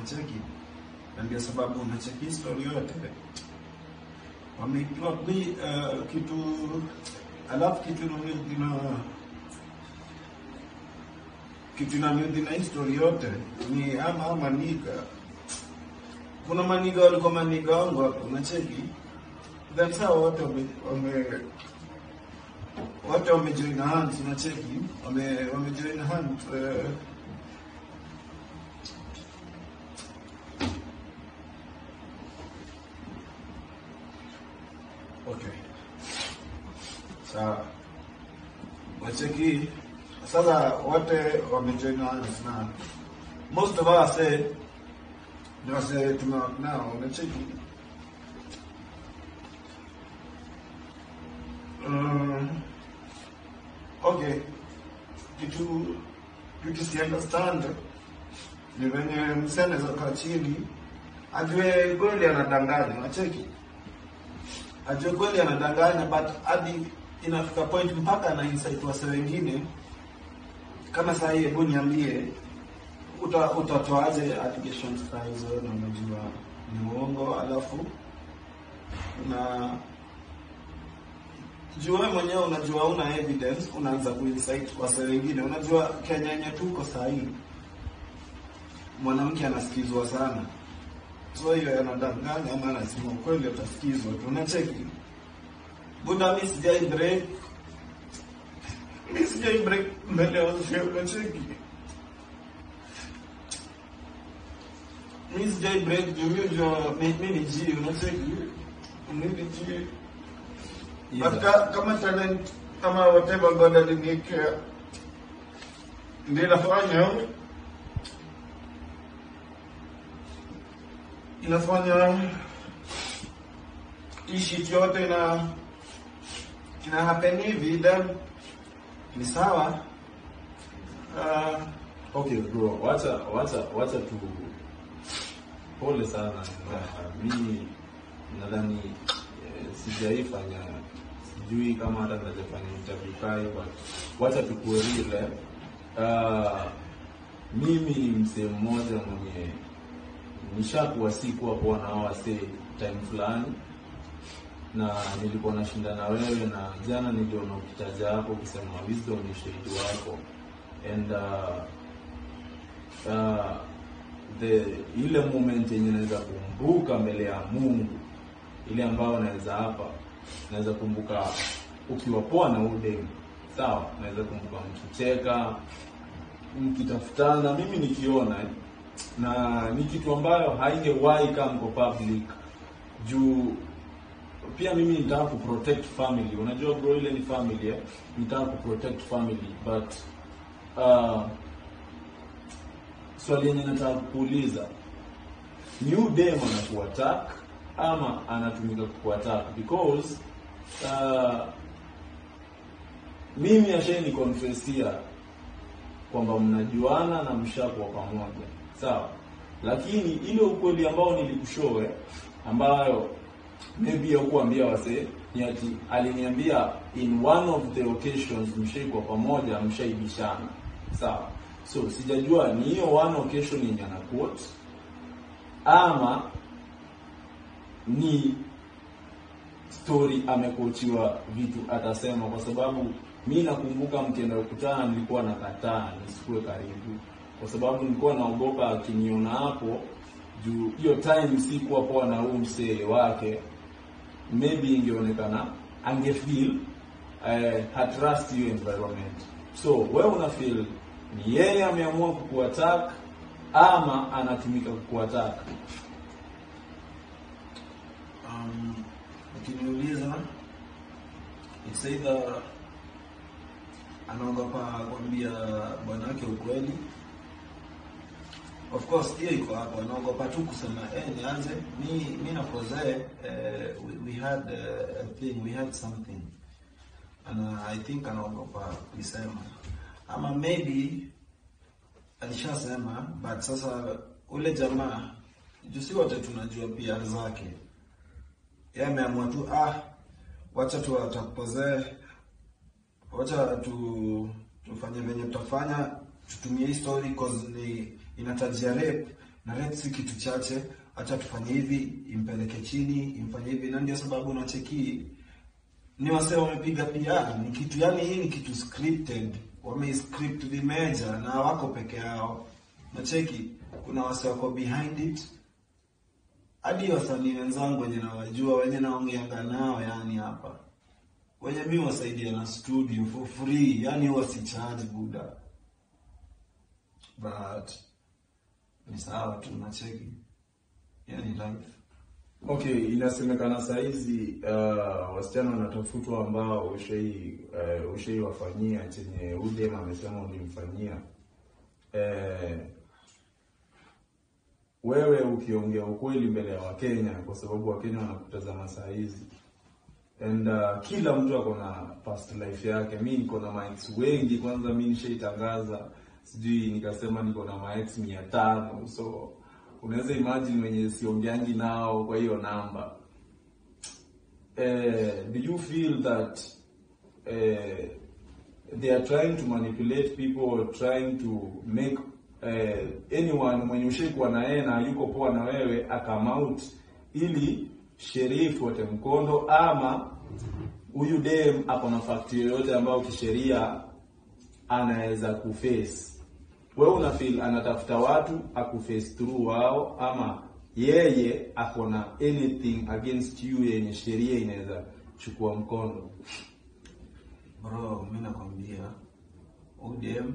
unacheki, na ndio sababu unacheki story yote wameplot ni uh, kitu alafu kitu inaniudhi na kitu inaniudhi na hii story yote ni ama ama niga kuna maniga walikuwa maniga wangu hapo unacheki then saa wote wame, wame wote wamejoin hands unacheki wame wamejoin hands uh, okay sawa wacheki sasa wote wamejoin hands na most of us eh, ni wase tumework nao unacheki Mm, okay kitu kitu si understand ni venye msee anaweza kaa chini ajue kweli anadanganya unacheki ajue kweli anadanganya but hadi inafika point mpaka ana insight wase wengine kama saa hii hebu niambie uta, utatoaje allegations kaa hizo na unajua ni uongo alafu na juu wewe mwenyewe unajua una evidence unaanza kuinsight wase wengine unajua Kenya yenye tuko saa hii mwanamke anasikizwa sana so hiyo anadanganya ama anasema ukweli utasikizwa tu unacheki buda mi sijai break mi sijai break mbele ya wazee unacheki mi sijai break juu mi ujua mi mi ni G unacheki mi ni G But ka- kama talent kama whatever God aliniwekea ndio inafanya inafanya hii shit yote ina ina happen hivi then ni sawa uh, Okay bro, wacha wacha wacha tu pole sana. Na mimi nadhani eh, sijaifanya sijui kama hata najafanya interview kai but wacha tukuwe real. eh. Uh, mimi ni msee mmoja mwenye nishakuwa sikuwa kuwa na hawa wasee time fulani na nilikuwa nashinda na wewe na jana niliona ukitaja hapo ukisema wisdom ni shahidi wako and uh, uh, the ile moment yenye naweza kumbuka mbele ya Mungu ile ambayo naweza hapa naweza kumbuka ukiwa poa na udem sawa, naweza kumbuka mkicheka mkitafutana, mimi nikiona eh, na ni kitu ambayo haingewahi kama mko public juu pia mimi nitaka kuprotect family. Unajua bro, ile ni family eh? Nitaka kuprotect family but uh, swali yenye nataka kuuliza ni huyu dem anakuattack ama anatumika kukuattack because uh, mimi asheni confessia kwamba mnajuana na mshakuwa pamoja sawa, lakini ile ukweli ambao nilikushowe ambayo maybe haukuambia wasee ni ati aliniambia in one of the occasions mshaikuwa pamoja mshaibishana sawa so sijajua ni hiyo one occasion yenye ana quote ama ni story amekochiwa vitu atasema kwa sababu mi nakumbuka mkienda kukutana nilikuwa nakataa nisikuwe karibu kwa sababu nilikuwa naogopa akiniona hapo juu hiyo time sikuwa poa na huu msee wake maybe ingeonekana angefeel uh, hatrust hiyo environment so wewe una feel ni yeye ameamua kukuattack ama anatumika kukuattack um, ukiniuliza it's either anaogopa kuambia bwanake ukweli of course hiyo iko hapo anaogopa tu kusema eh nianze mi mi na Jose eh, we, we had uh, a thing we had something ana I think anaogopa kuisema ama maybe alishasema but sasa ule jamaa juu si wote tunajua pia zake yeye ameamua tu ah wacha tu atakupozee wacha tu tufanye venye tutafanya tutumie hii story cause ni inatajia rape na rate si kitu chache, acha tufanye hivi, impeleke chini, imfanye hivi, na ndio sababu unacheki ni wase wamepiga PR, ni kitu yani, hii ni kitu scripted, wame script the major na wako peke yao. Nacheki kuna wase wako behind it, hadi wasanii wenzangu wenye nawajua, wenye naongeanga nao, yani hapa wenye mi wasaidia na studio for free, yani huwa si charge buda, but ni sawa tu, nacheki yani life Okay, inasemekana saa hizi uh, wasichana wanatafutwa ambao ushai uh, ushaiwafanyia chenye udem amesema ulimfanyia. Uh, wewe ukiongea ukweli mbele ya Wakenya, kwa sababu Wakenya wanakutazama saa hizi and uh, kila mtu ako na past life yake. Mi niko na maex wengi, kwanza mi nishaitangaza, sijui nikasema niko na maex mia tano so unaweza imagine wenye siongeangi nao kwa hiyo namba. Eh, do you feel that eh, they are trying to manipulate people or trying to make eh, anyone mwenye ushaikuwa na yeye na yuko poa na wewe akam out ili sheria ifuate mkondo, ama huyu dem ako na fakti yoyote ambayo kisheria anaweza kuface wewe una feel anatafuta watu akuface through wao, ama yeye ako na anything against you yenye sheria inaweza chukua mkono? Bro, mi nakwambia ODM,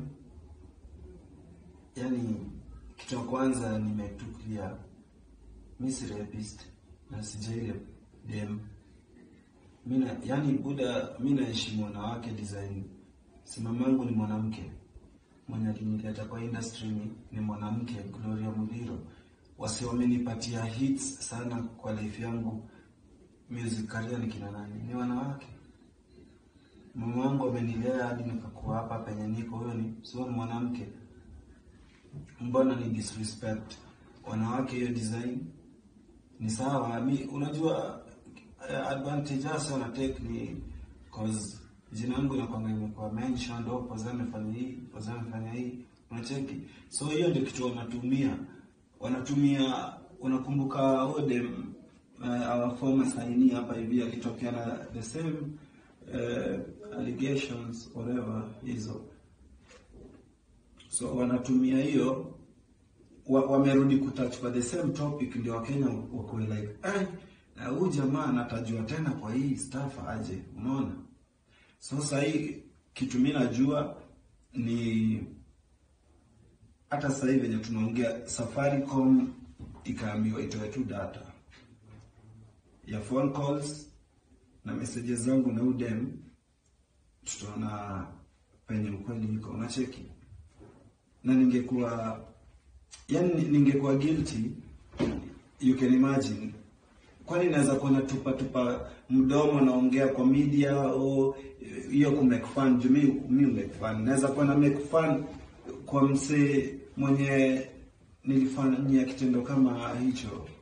yani kitu ya kwanza nimetuclear, mi si rapist na sijaile dem mina, yani buda, mi naheshimu wanawake design. Simamangu ni mwanamke mwenye alinileta kwa industry ni, ni mwanamke Gloria Muliro. Wasi wamenipatia hits sana kwa life yangu music career ni kina nani? Ni wanawake. Mama wangu amenilea hadi nikakuwa hapa penye niko, huyo ni sio ni mwanamke. Mbona ni disrespect wanawake? Hiyo design ni sawa. Mi unajua uh, advantage hasa wana take ni cause jina yangu inakwanga imekuwa mentioned, oh, Poza amefanya hii, Poza amefanya hii, unacheki. So hiyo ndio kitu wanatumia, wanatumia. Unakumbuka Odem uh, our former saini hapa hivi akitokea na the same uh, allegations whatever hizo, so wanatumia hiyo wa, wamerudi kutouch kwa the same topic, ndio Wakenya wako like eh, huyu jamaa anatajwa tena kwa hii staff aje, unaona So sasa hii kitu mimi najua ni hata sasa hivi venye tunaongea, Safaricom ikaambiwa itoe tu data ya phone calls na messages zangu na udem, tutaona penye ukweli iko, unacheki. Na ningekuwa yani, ningekuwa guilty, you can imagine kwani naweza kuwa natupa tupa mdomo naongea kwa media au hiyo ku make fun juu mimi mimi make fun naweza kuwa na make fun kwa msee mwenye nilifanyia kitendo kama hicho